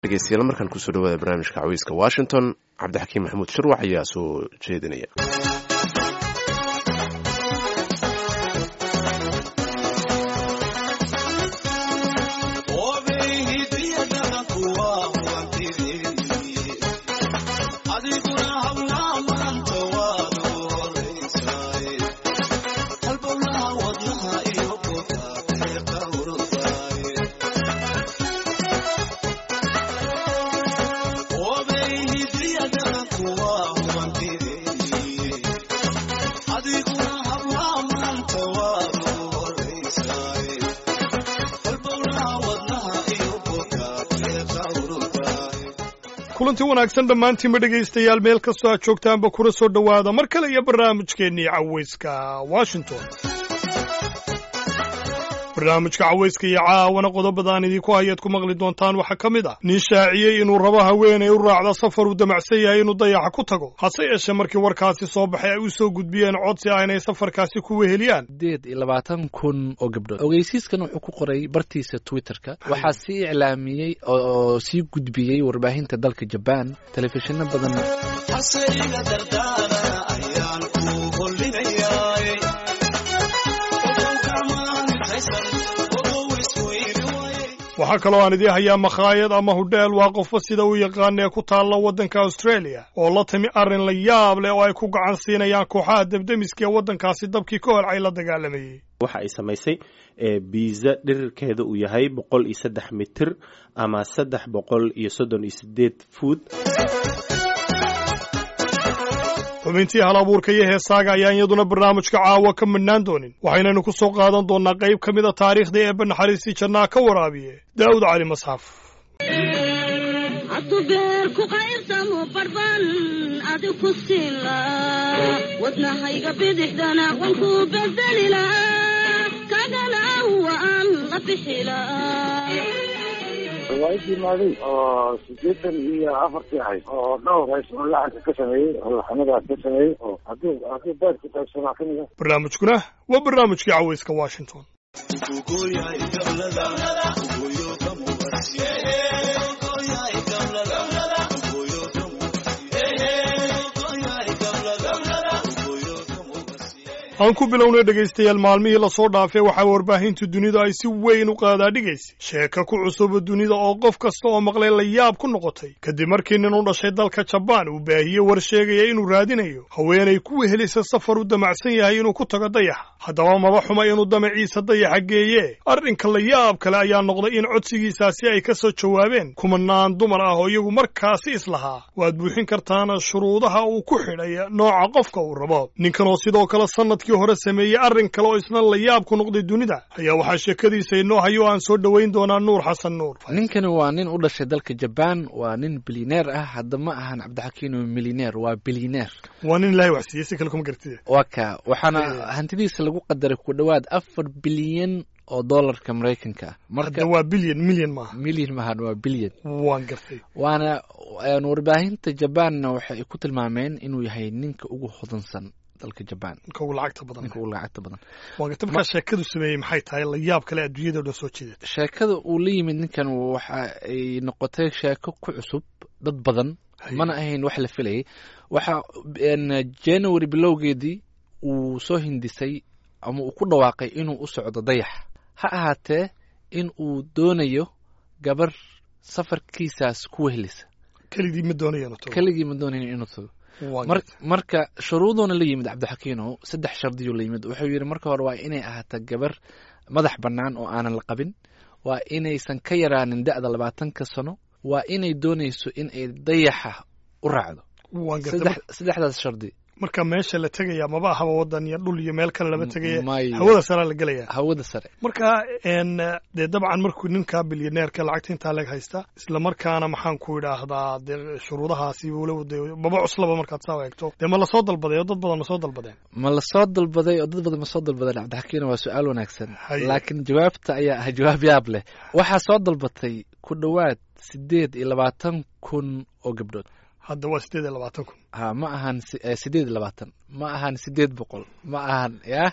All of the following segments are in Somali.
dhegeystayaal markaan kusoo dhawaada barnaamijka cawiiska washington cabdixakiim maxamuud shirwax ayaa soo jeedinaya kulanti wanaagsan dhammaantiinba dhegaystayaal meel kastoo aad joogtaanba kuna soo dhowaada mar kale iyo barnaamijkeennii cawayska washington barnaamijka cawayska iyo caawana qodobadaan idinku hayaad ku maqli doontaan waxaa ka mid ah nin shaaciyey inuu rabo haweenay u raacda safar uu damacsan yahay inuu dayaxa ku tago hase yeeshee markii warkaasi soo baxay ay u soo gudbiyeen codsi ah inay safarkaasi ku weheliyaan sideed iyo labaatan kun oo gabdhood ogeysiiskan wuxuu ku qoray bartiisa twitterka waxaa sii iclaamiyey oo sii gudbiyey warbaahinta dalka jabaan telefishinno badan waxaa kaloo aan idii hayaa makhaayad ama hudheel waa qofba sida u yaqaana ee ku taalla waddanka australia oo la timi arrin la yaab leh oo ay ku gacan siinayaan kooxaha debdemiska ee waddankaasi dabkii ka holcay la dagaalamayey waxa ay samaysay biisa dhirirkeeda uu yahay boqol iyo saddex mitir ama saddex boqol iyo soddon iyo sideed fuud xubintii hal abuurka iyo heesaaga ayaan iyaduna barnaamijka caawa ka midhnaan doonin waxaynaynu ku soo qaadan doonnaa qayb ka mid a taariikhda eebba naxariistii jannaa ka waraabiye daa'ud cali masxaf wadnahayga bidixdana wanku bedelila kagana waan la bixila riwaayadii maaday oo sideetan iyo afartii ahayd oo dhowr hays oo lacanka ka sameeyey oo laxamadaas ka sameeyey oo hadduu hadduu beerku taagsanaa ka mida barnaamijkuna waa barnaamijkii cawayska washington aan ku bilownay dhegaystayaal maalmihii lasoo dhaafay waxaa warbaahinta dunidu ay si weyn u qaadaadhigaysay sheeka ku cusuba dunida oo qof kasta oo maqlay la yaab ku noqotay kadib markii nin u dhashay dalka jabaan uu baahiyey war sheegaya inuu raadinayo haweenay ku wehelisa safar u damacsan yahay inuu ku tago dayaxa haddaba maba xuma inuu damaciisa dayaxa geeye arrinka la yaab kale ayaa noqday in codsigiisaasi ay ka soo jawaabeen kumanaan dumar ah oo iyagu markaasi islahaa waad buuxin kartaana shuruudaha uu ku xidhay nooca qofka uu rabo ninkan oo sidoo kale sanadkii hore sameeyey arrin kale oo isna la yaab ku noqday dunida ayaa waxaa sheekadiisa inoo hayo aan soo dhowayn doonaa nuur xasan nuur ninkani waa nin u dhashay dalka jabaan waa nin bilineer ah hadda ma ahan cabdixakiin milineer waa bilineer waa nin ilaahay wax siiyey si kale kuma gartide waa ka waxaana hantidiisa lagu qadaray ku dhowaad afar bilyan oo dollarka maraykanka ah marka waa bilyan milyan maaha milyan maahan waa bilyan waan gartay waana warbaahinta jabaanna waxay ku tilmaameen inuu yahay ninka ugu hodansan dalka jabaan ninka ugu lacagta badan ninka ugu lacagta badan waan gartay markaa sheekadu sameeyey maxay tahay la yaab kale adduunyada o dhan soo jeedata sheekada uu la yimid ninkan waxa ay noqotay sheeko ku cusub dad badan mana ahayn wax la filayay waxa january bilowgeedii uu soo hindisay ama uu ku dhawaaqay inuu u socdo dayax ha ahaatee in uu doonayo gabar safarkiisaas ku wehelisa keligii ma doonayan keligii ma doonayn inuu tago marka shuruuduuna la yimid cabdixakiino saddex shardiyuu la yimid wuxuu yidhi marka hore waa inay ahaato gabar madax bannaan oo aanan la qabin waa inaysan ka yaraanin da'da labaatanka sano waa inay doonayso in ay dayaxa u raacdo saddexdaas shardi marka meesha la tegaya maba ahaba wadan iyo dhul iyo meel kale lama tegaya hawada saraa la gelaya hawada sare marka dee dabcan markuu ninka bilyaneerka lacagta intaa leg haysta isla markaana maxaan ku idhaahdaa dee shuruudahaasi walow de maba cuslaba markaad saa eegto dee ma lasoo dalbaday oo dad badan ma soo dalbadeen ma lasoo dalbaday oo dad badan ma soo dalbadeen cabdixakiina waa su-aal wanaagsan laakiin jawaabta ayaa ah jawaab yaab leh waxaa soo dalbatay ku dhowaad sideed iyo labaatan kun oo gabdhood hadda waa sideed iyo labaatan kun ha ma ahan sideed iyo labaatan ma ahan sideed boqol ma ahan yah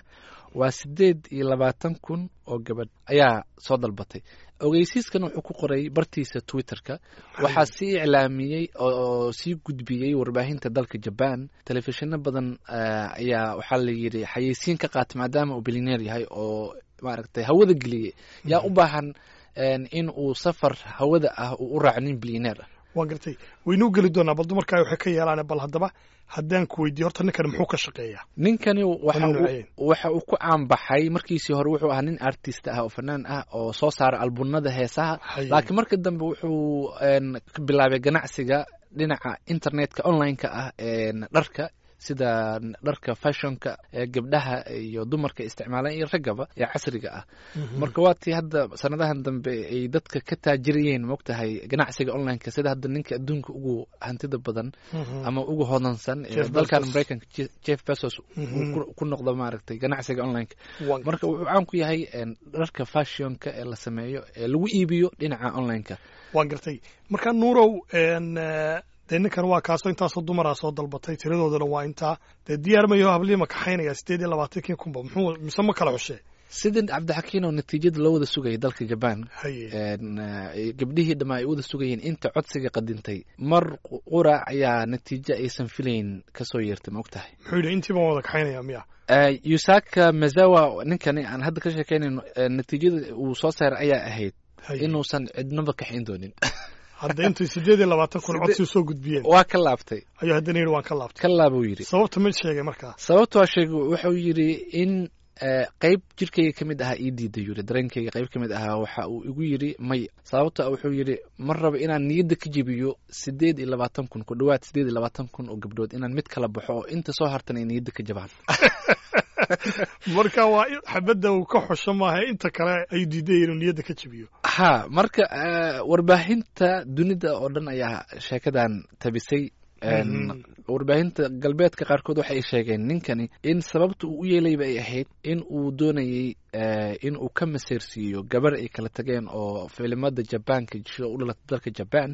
waa siddeed iyo labaatan kun oo gabadh ayaa soo dalbatay ogeysiiskan wuxuu ku qoray bartiisa twitterka waxaa sii iclaamiyey oo sii gudbiyey warbaahinta dalka jaban telefishinno badan ayaa waxaa la yidhi xayeysiin ka qaatay maadaama uu bilineer yahay oo maaragtay hawada geliyey yaa u baahan in uu safar hawada ah uu u raaco nin bilineer ah waa gartay waynuu geli doonaa bal dumarkaa waxay ka yeelaan bal haddaba haddaan ku weydiiyo horta ninkani muxuu ka shaqeeyaa ninkani waxa uu ku caanbaxay markiisii hore wuxuu ahaa nin artist ah oo fanaan ah oo soo saara albunada heesaha laakiin marka dambe wuxuu bilaabay ganacsiga dhinaca internetka online-ka ah dharka sida dharka fashionka ee gabdhaha iyo dumarka isticmaalaan iyo raggaba ee casriga ah marka waa tii hadda sanadahan dambe ay dadka ka taajirayeen moogtahay ganacsiga onlineka sida hadda ninka adduunka ugu hantida badan ama ugu hodansan ee dalkan maraykanka jeff bezos ku noqdo maaragtay ganacsiga onlineka marka wuxuu caan ku yahay dharka fashionka ee la sameeyo ee lagu iibiyo dhinaca onlineka waa gartay marka nuurow dee ninkan waa kaasoo intaasoo dumaraa soo dalbatay tiradoodana waa intaa dee diyaar mayo habliima kaxaynaya sideed iyo labaatankii kunba muxuu mise ma kala xushee sidii cabdixakiin oo natiijada loo wada sugayay dalka jaban gabdhihii dhammaa ay wada sugayeen inta codsiga qadintay mar qurac ayaa natiijo aysan filayn kasoo yeertay ma og tahay muxuu yidhi intii baan wada kaxaynaya miya yusaka mazawa ninkani aan hadda ka sheekeynayno natiijada uu soo saaray ayaa ahayd inuusan cidnaba kaxayn doonin hadda intay sideed iyo labaatan kun codsi soo gudbiyeen waa ka laabtay ayuu haddana yidhi waan ka laabtay ka laabuu yidhi sababta mid sheegay markaa sababta waa sheegay wuxuu yidhi in qayb jirkayga ka mid ahaa ii diiday yidhi dareenkayga qayb ka mid ahaa waxa uu igu yidhi may sababta wuxuu yidhi ma raba inaan niyadda ka jebiyo sideed iyo labaatan kun ku dhowaad sideed iyo labaatan kun oo gabdhood inaan mid kala baxo oo inta soo hartan ay niyadda ka jabaan marka waa xabadda uu ka xusho maaha inta kale ayuu diiday inuu niyadda ka jebiyo ha marka warbaahinta dunida oo dhan ayaa sheekadan tabisay warbaahinta galbeedka qaarkood waxa ay sheegeen ninkani in sababta uu u yeelayba ay ahayd in uu doonayey in uu ka maseersiiyo gabar ay kala tageen oo filimada jabaanka jisho u dhalatay dalka jaban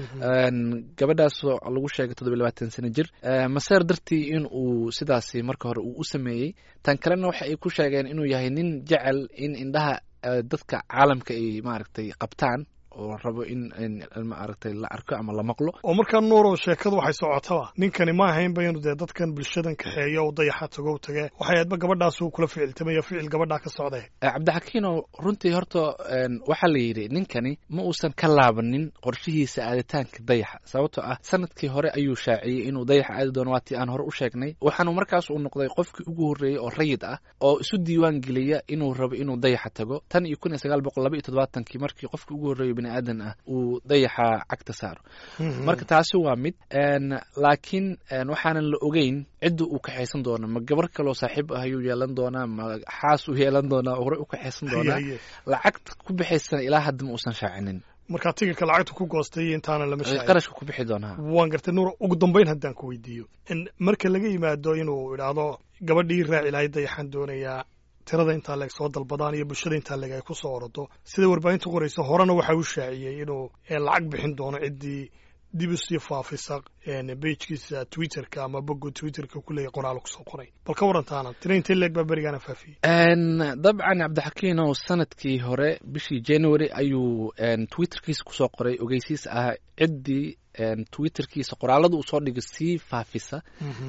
gabadhaasoo lagu sheegay toddobiy labaatan sano jir maseer dartii in uu sidaasi marka hore uu u sameeyey tan kalena waxa ay ku sheegeen inuu yahay nin jecel in indhaha dadka caalamka ay maaragtay qabtaan oo rabo in maaragtay la arko ama la maqlo oo markaa nuurow sheekadu waxay socotaba ninkani ma ahaynba inuu dee dadkan bulshadan kaxeeyo o dayaxa tago u tage waxay ahaydba gabadhaasuu kula ficiltamaya ficil gabadhaa ka socday cabdixakiino runtii horta waxaa la yidhi ninkani ma uusan ka laabanin qorshihiisa aaditaanka dayaxa sababtoo ah sanadkii hore ayuu shaaciyey inuu dayaxa aadi doono waatii aan hore u sheegnay waxaanu markaas uu noqday qofkii ugu horreeyey oo rayid ah oo isu diiwaan geliya inuu rabo inuu dayaxa tago tan iyo kun iyo sagaal boqol laba iyo todobaatankii markii qofkii ugu horreeyo aadan ah uu dayaxa cagta saaro marka taasi waa mid laakiin waxaanan la ogeyn cidda uu kaxaysan doona ma gabar kaloo saaxiib ah ayuu yeelan doonaa ma xaas uu yeelan doonaa oo horey u kaxaysan doonaa lacagta ku bixaysana ilaa hadda ma uusan shaacinin markaa tigirka lacagta ku goostay intaana lama shaacin qarashka ku bixi doonaa waan gartay nuur ugu dambayn haddaan ku weydiiyo marka laga yimaado inuu idhaahdo gabadhii raaci lahayd dayaxaan doonayaa tirada intaa leeg soo dalbadaan iyo bulshada intaa leeg ay ku soo orodo sida warbaahinta qoraysa horena waxa uu shaaciyey inuu lacag bixin doono ciddii dib usii faafisa bejkiisa twitterka ama bogo twitterka kuleeyahy qoraalo kusoo qoray bal ka warantaana tira intee leeg baa berigaana faafiyey dabcan cabdixakiinow sanadkii hore bishii january ayuu twitterkiisa kusoo qoray ogeysiis ah ciddii twitterkiisa qoraalada uu soo dhigo sii faafisa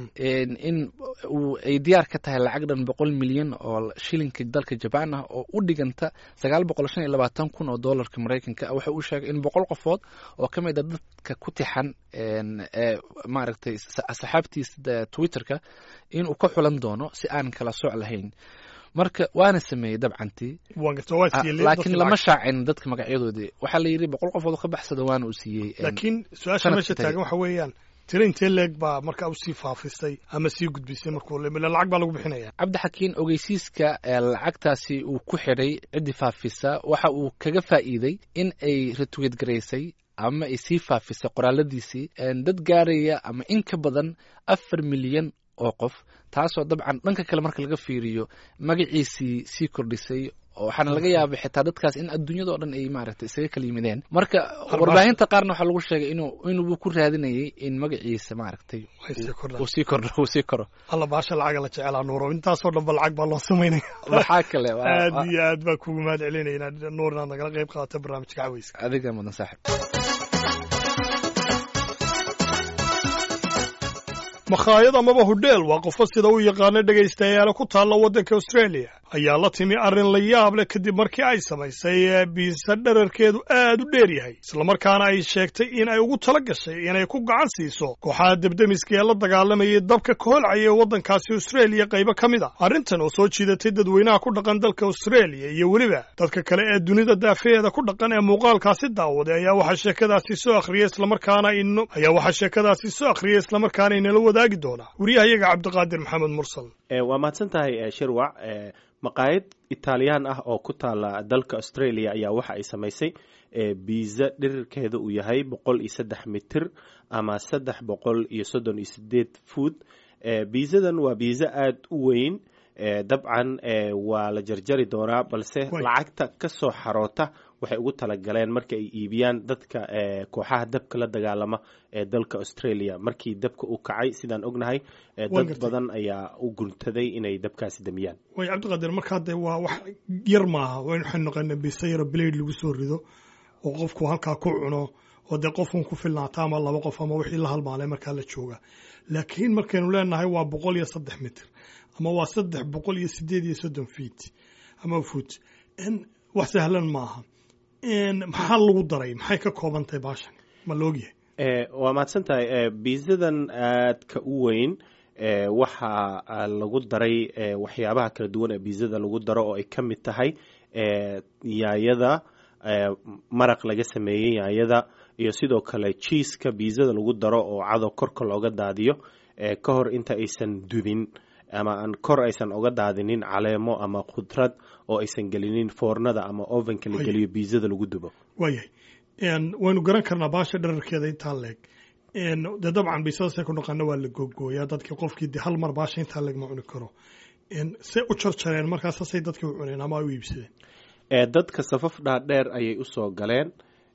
in ay diyaar ka tahay lacag dhan boqol milyan oo shilinka dalka jabaan ah oo u dhiganta sagaal boqol shan iyo labaatan kun oo dollarka maraykanka waxa uu sheegay in boqol qofood oo ka mid a dadka ku tixan maaragtay asxaabtiisa twitterka inuu ka xulan doono si aan kala sooc lahayn marka waana sameeyey dabcantii laakiin lama shaacin dadka magacyadoodii waxaa la yidhi boqol qofood ka baxsada waana uu siiyey laakiin su-aasha meesha taagan waxa weeyaan tira intee leeg baa marka u sii faafisay ama sii gudbisay markuu lacag baa lagu bixinaya cabdixakiin ogeysiiska lacagtaasi uu ku xidhay ciddii faafisa waxa uu kaga faa'iiday in ay retweet garaysay ama ay sii faafisay qoraaladiisii dad gaaraya ama in ka badan afar milyan oo qof taasoo dabcan dhanka kale marka laga fiiriyo magaciisii sii kordhisay waxaana laga yaabay xitaa dadkaas in adduunyada oo dhan ay maaragtay isaga kala yimideen marka warbaahinta qaarna waxaa lagu sheegay inuu inuu ku raadinayay in magaciisa maaragtay Ay sii kordhaan. uu sii kordho uu sii koro alla baasha lacaga la jecelaa nuuro intaasoo dhan ba lacag baa loo samaynaya waxaa kale waa- aad waa- iyo aad baa kugu mahad celinaya inaad nuur inaad nagala qayb qaadato barnaamijka caweyska adiga mudan saaxib makhaayad amaba hudheel waa qofo sida u yaqaano dhegaystayaala ku taalla waddanka australia ayaa la timi arrin la yaab leh kadib markii ay samaysay ee biisa dherarkeedu aad u dheer yahay islamarkaana ay sheegtay in ay ugu tala gashay inay ku gacan siiso kooxaha debdemiska ee la dagaalamayay dabka koholcaya ee waddankaasi australia qaybo ka mid a arrintan oo soo jiidatay dadweynaha ku dhaqan dalka australia iyo weliba dadka kale ee dunida daafeheeda ku dhaqan ee muuqaalkaasi daawaday ayaa waxaa sheekadaasi soo akhriyay islamarkaana ino ayaa waxaa sheekadaasi soo akhriyay islamarkaana inala wadaagi doona wariyahayaga cabdiqaadir maxamed mursal Eh, waa mahadsan tahay eh, shirwac Eh, maqaayad italiyaan ah oo ku taala dalka australia ayaa waxa ay samaysay eh, biisa dhirirkeeda uu yahay boqol iyo saddex mitir ama saddex boqol iyo soddon iyo sideed food Eh, biisadan waa biisa aada u weyn Eh, dabcan eh, waa la jarjari doonaa balse Way. lacagta ka soo xaroota waxay ugu talagaleen marka ay iibiyaan dadka eh, kooxaha dabka la dagaalama ee dalka australia markii dabka uu kacay sidaan ognahay eh, Waan dad gartay. badan ayaa u guntaday inay dabkaasi damiyaan way cabdiqaadir markaa dee waa wax yar maaha wayn waxaynu naqaana bisa yaro blade lagu soo rido oo qofku halkaa ku cuno oo dee qofun ku filnaata ama laba qof ama wixii la halmaalay markaa la jooga laakiin markaynu leenahay waa boqol iyo saddex mitir ama waa saddex boqol iyo sideed iyo soddon feet ama foot n wax sahlan maaha n maxaa lagu daray maxay ka kooban tahay baashan ma laogyahay Eh, waa mahadsan tahay eh, biisadan aadka u weyn eh, waxaa ah, lagu daray eh, waxyaabaha kala duwan ee biisada lagu daro oo ay ka mid tahay eh, yaayada eh, maraq laga sameeyey yaayada iyo sidoo kale jiiska biisada lagu daro oo cadow korka looga daadiyo eh, ka hor inta aysan dubin ama aan kor aysan oga daadinin caleemo ama khudrad oo aysan gelinin foornada ama ovenka la Ay. geliyo biisada lagu dubo waayahay n waynu garan karnaa baasha dherarkeeda intaa leeg n dee dabcan bisadasay ku dhaqana waa la googooyaa dadkii qofkii de hal mar baasha intaa leeg ma cuni karo n say u jarjareen markaasasay dadkii u cuneen ama ay u iibsadeen ee dadka safaf dhaadheer ayay usoo galeen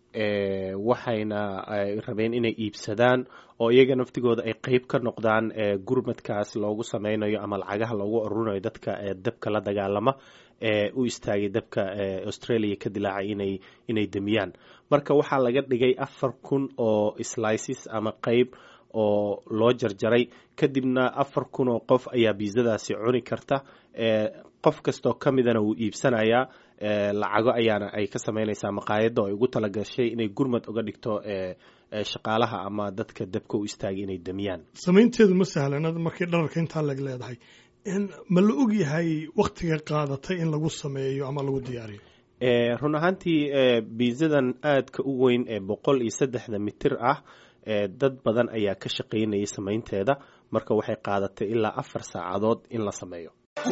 ee waxayna ay rabeen inay iibsadaan oo iyaga naftigooda ay qeyb ka noqdaan ee gurmadkaas loogu sameynayo ama lacagaha loogu ururinayo dadka ee dabka la dagaalama ee u istaagay dabka ee australia ka dilaacay inay inay demiyaan marka waxaa laga dhigay afar kun oo slices ama qeyb oo loo jarjaray kadibna afar kun oo qof ayaa biisadaasi cuni karta ee qof kastoo ka midana wuu iibsanayaa ee lacago ayaana ay ka sameynaysaa maqaayadda oo ay ugu talagashay inay gurmad uga dhigto ee ee shaqaalaha ama dadka dabka u istaagay inay demiyaan samaynteedu ma sahlana markii dherarka intaa leeg leedahay n ma la og yahay waktiga qaadatay in lagu sameeyo ama lagu diyaariyo ee run ahaantii ee biisadan aadka u weyn ee boqol iyo saddexda mitir ah ee dad badan ayaa ka shaqaynayay samaynteeda marka waxay qaadatay ilaa afar saacadood in la sameeyo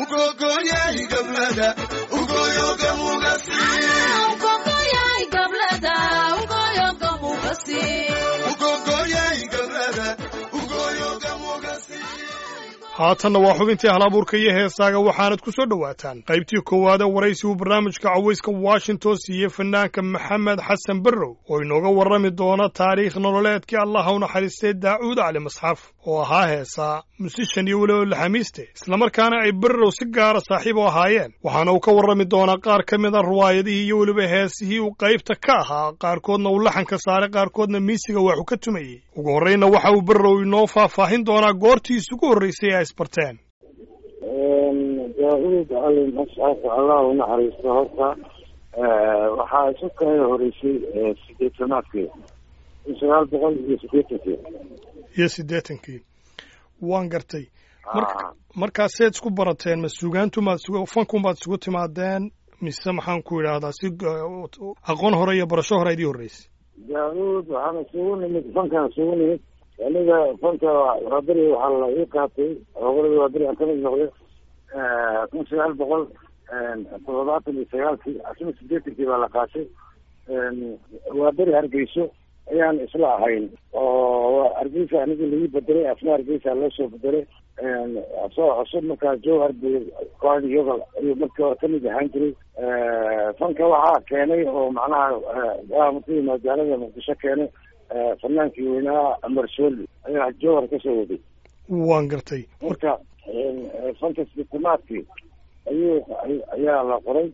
haatanna waa xubintii halabuurka iyo heesaaga waxaanad ku soo dhowaataan qaybtii koowaade waraysi uu barnaamijka cawayska washington siiyey fanaanka maxamed xasan barrow oo inooga warrami doona taariikh nololeedkii allaha u naxariistay daacuud cali masxaf oo ahaa heesaa musishan iyo weliba laxamiiste islamarkaana ay barrow si gaara saaxiib u ahaayeen waxaana uu ka warrami doonaa qaar ka mid a riwaayadihii iyo weliba heesihii uu qaybta ka ahaa qaarkoodna uu laxanka saaray qaarkoodna miisiga waxu ka tumayey ugu horraynna waxa uu barrow inoo faahfaahin doonaa goortii isugu horraysay ee ay isbarteen daa-uud cali mascaf allah u naxariisto horta waxaa isu kala horeysay sideetanaadkii kun sagaal boqol iyo sideetankii iyo siddeetankii waan gartay marka markaaseed isku barateen ma sugaantumaad isugu fankunbaad isugu timaadeen mise maxaan ku idhaahdaa si aqoon hore iyo barasho hore idii horreysay daa-uud waxaana isugu nimid fankaan isugu nimid aniga fanka waaberi waxaa la ii qaatay ogoladii waaberi aan kamid noqday kun sagaal boqol toddobaatan iyo sagaalkii asna sideetankii baa la qaatay waaberi hargeyso ayaan isla ahayn oo hargeysa aniga laii bedelay asna hargeysa loo soo bedelay asoo cusub markaa jowhar bu kooxda yogal ayuu markii hore kamid ahaan jiray fanka waxaa keenay oo macnaha markii magaalada muqdisho keenay fanaankii weynaa amar sooli ayaa jowhar kasoo waday waan gartay marka fanka sitimaadkii ayuu ayaa la qoray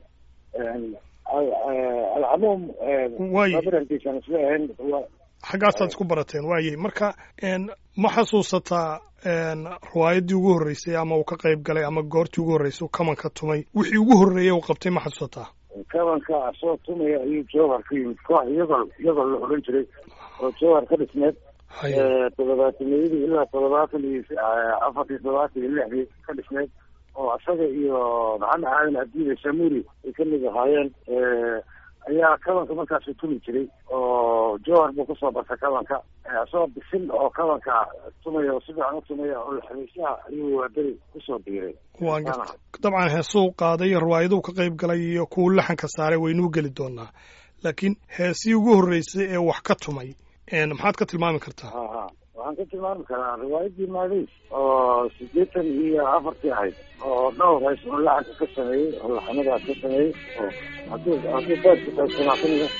alcamuum Waay. barankiisan isla ahayn xaggaasaad isku barateen waayey marka n ma xasuusataa n riwaayaddii ugu horreysay ama uu ka qayb galay ama goortii ugu horreysay uu kamanka tumay wixii ugu horreeyey uu qabtay ma xasuusataa kabanka asoo tumaya ayuu jowhar ka yimid koox iyagol iyagol la odhan jiray oo jowhar ka dhisneed haye toddobaataniyadii ilaa toddobaatan iyo afartii toddobaatan iyo lixdii ka dhisneyd oo isaga iyo maxamed aadan abdiile samuri ay kamid ahaayeen ayaa kabanka markaasu tumi jiray oo jowhar buu kusoo bartay kabanka isagoo bisin oo kabanka tumaya oo si fiican u tumaya oo xabiisyaha ayuu waaberi kusoo biiray waan gartay dabcan heesuu qaaday riwaayaduu ka qayb galay iyo kuwu laxanka saaray waynuu geli doonaa laakiin heesii ugu horreysay ee wax ka tumay n maxaad ka tilmaami kartaa ha ha waxaan ka tilmaami karaa riwaayadii maadays oo sideetan iyo afartii ahayd oo dhowr hays oo laxanka ka sameeyey oo laxanadaas ka sameeyey oo hadduu hadduu beedka qaybsanaa kamida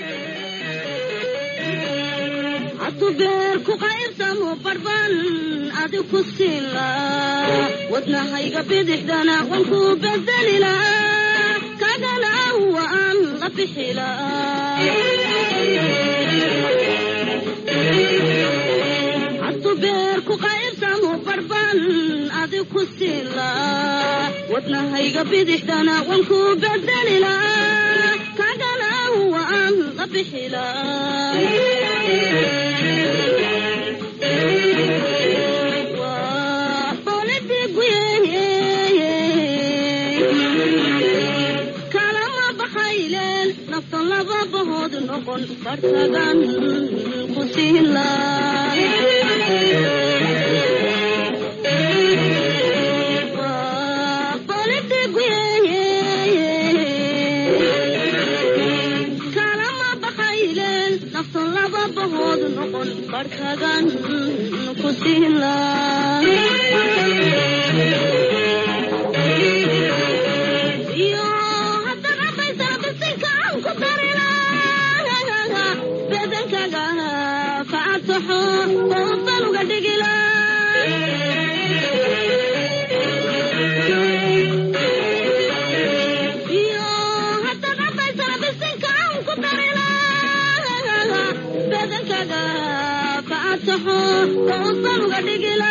hadu beer ku qaybsamo barban adi ku siila wadnahayga bidixdana wan ku bedelila kagana waan la bixila hadu beer ku qaybsamo barban adi ku siila wadnahayga bidixdana wan ku bedelila kagana waan la bixila kalama baxayleen nafta laba bahood noqon bartagan ku siila kalama baxayleen nafta laba bahood noqon bartagan ku siila iyo haddana baysana bisinka aan ku darila bedankaga facataxo oo baluga dhigila iyo haddana baysana bisinka aan ku darila bedankaga facataxo oo baluga dhigila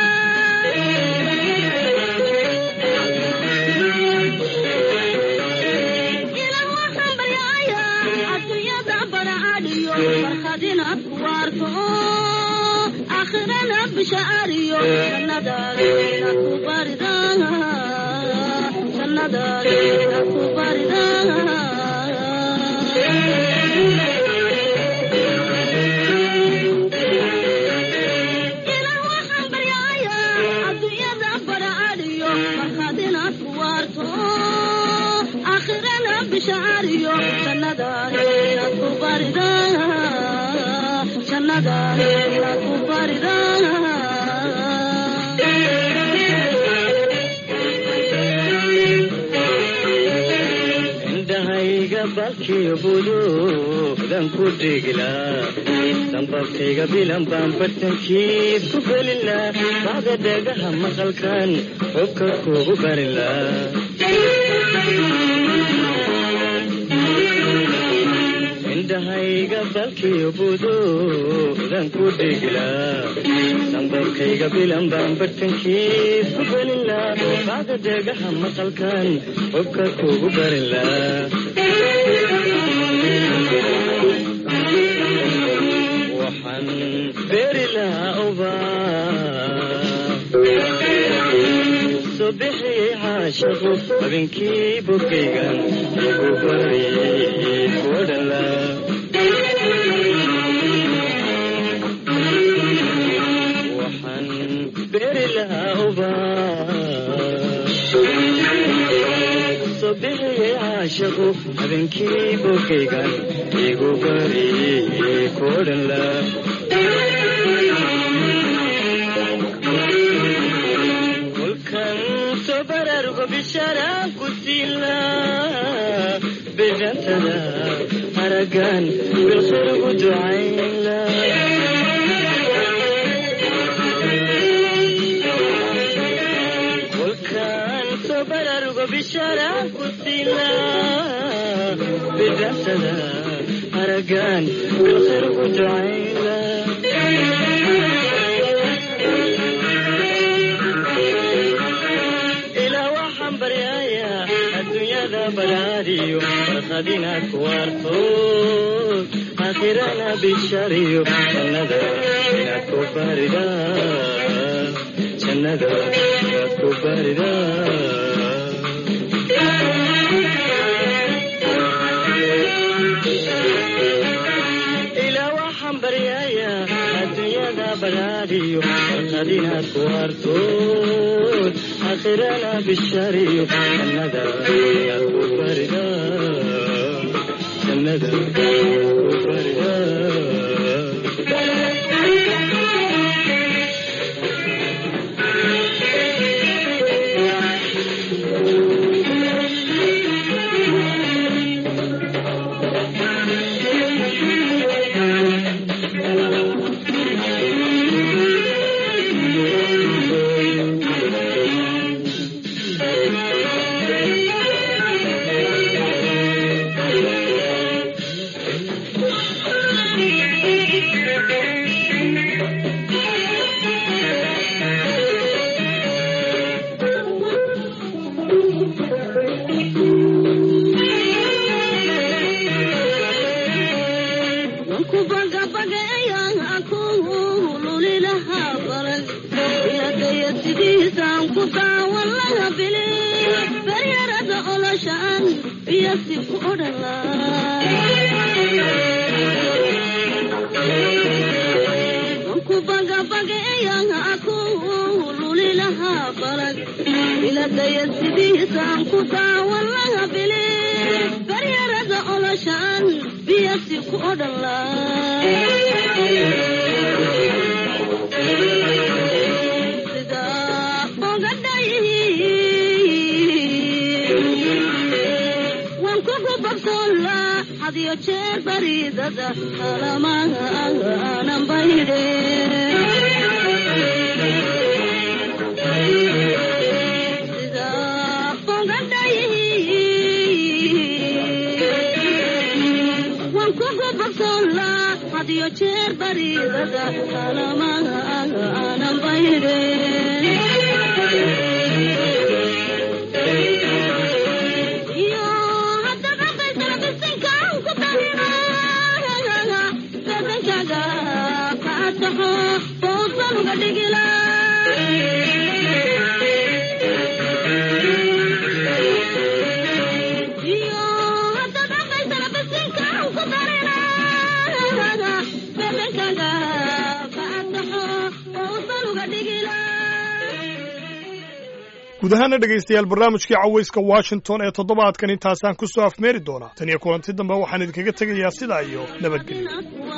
ilan waxaan baryaaya adduunyada baracadhiyo farkhadina ku waarto aakhirana bishaariyo jannadaadina ku barida jannadaadina ku barida ilan waxaan baryaaya adduunyada baracadhiyo farkhadina ku waarto aakhirana bishaariyo jannadaadina ku barida jannadaadina ku barida indhahayga balkiyo buluudan ku dhigla sanbabkayga bilan baan bartankiis ku gelila bacda dhagaha maqalkan xubka kugu barila indhahayga balkiyo buduudan ku dhigla sanbabkayga bilan baan bartankiis ku gelila bacda dhagaha maqalkan xubka kugu barila waxaan beeri lahaa ubaa soo bixiyey caashaqu habeenkii bogaygan igu bariyey kuodhala waxaan beeri lahaa ubaa soo bixiyey caashaqu habeenkii bogaygan igu bariyey kuodhala haragaan bilkhayr ugu ducaynla kolkaan soo baraarugo bishaara ku siila bidhaxsada haragaan bilkhayr ugu ducaynla ilaa waxaan baryayaa adduunyada balaadiyo farqad inaad ku waarto aakhirana bishariyo jannada inaad ku barida jannada inaad ku barida ilaa waxaan baryayaa adduunyada balaadiyo farqad inaad ku waarto aakhirana bishariyo jannada inaad ku barida jannada inaad ku barida guud ahaana dhegaystayaal barnaamijkii cawayska washington ee toddobaadkan intaasaan ku soo afmeeri doonaa tan iyo kulanti dambe waxaan idinkaga tegayaa sidaa iyo nabadgelyo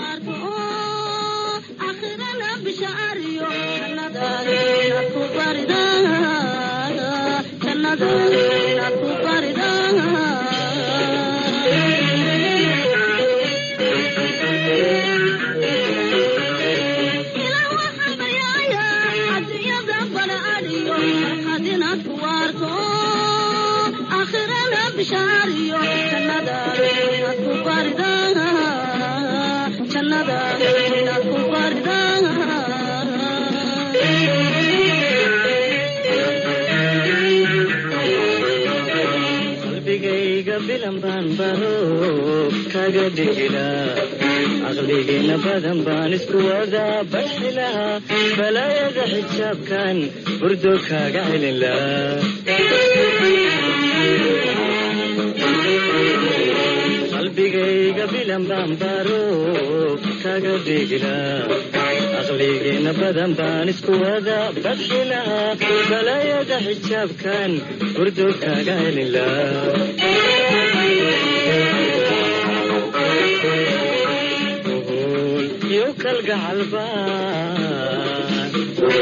qalbigayga bilan baan baro kaga dhigilaa caqligiina badan baan isku wadaa baxi lahaa balaayada xijaabkan burdo kaaga celin lahaa qalbigayga bilan baan baro kaga dhigilaa caqligiina badan baan isku wadaa baxi lahaa balaayada xijaabkan burdo kaaga celin lahaa iyo kalgacalbaan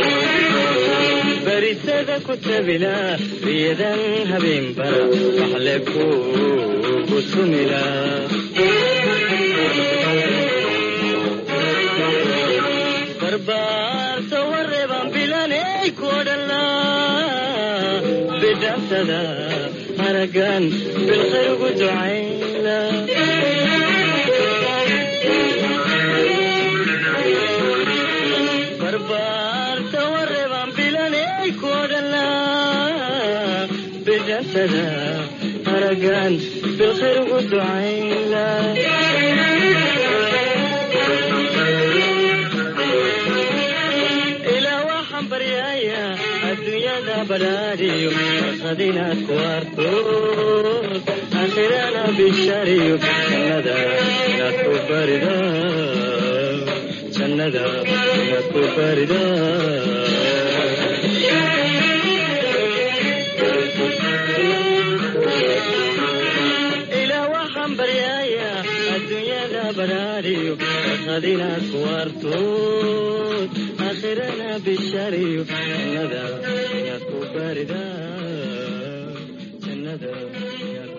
barisada ku tabila riyadan habeen bara waxle kugu tumila barbaarta wareeban bilanay kodhala bidhantada haragan bilkhayr ugu ducayla barbaarta wareeban bilanay kodhala bidhantada haragan bilkhayr ugu ducayla ilaa waxaan baryaaya adduunyada badhaadhiyo farqad inaad ku arto aakhirana bishariyo jannada inaad ku barida jannada inaad ku barida ilaa waxaan baryaaya adduunyada badhaadhiyo farqad inaad ku arto aakhirana bishariyo jannada inaad ku barida jannada inaad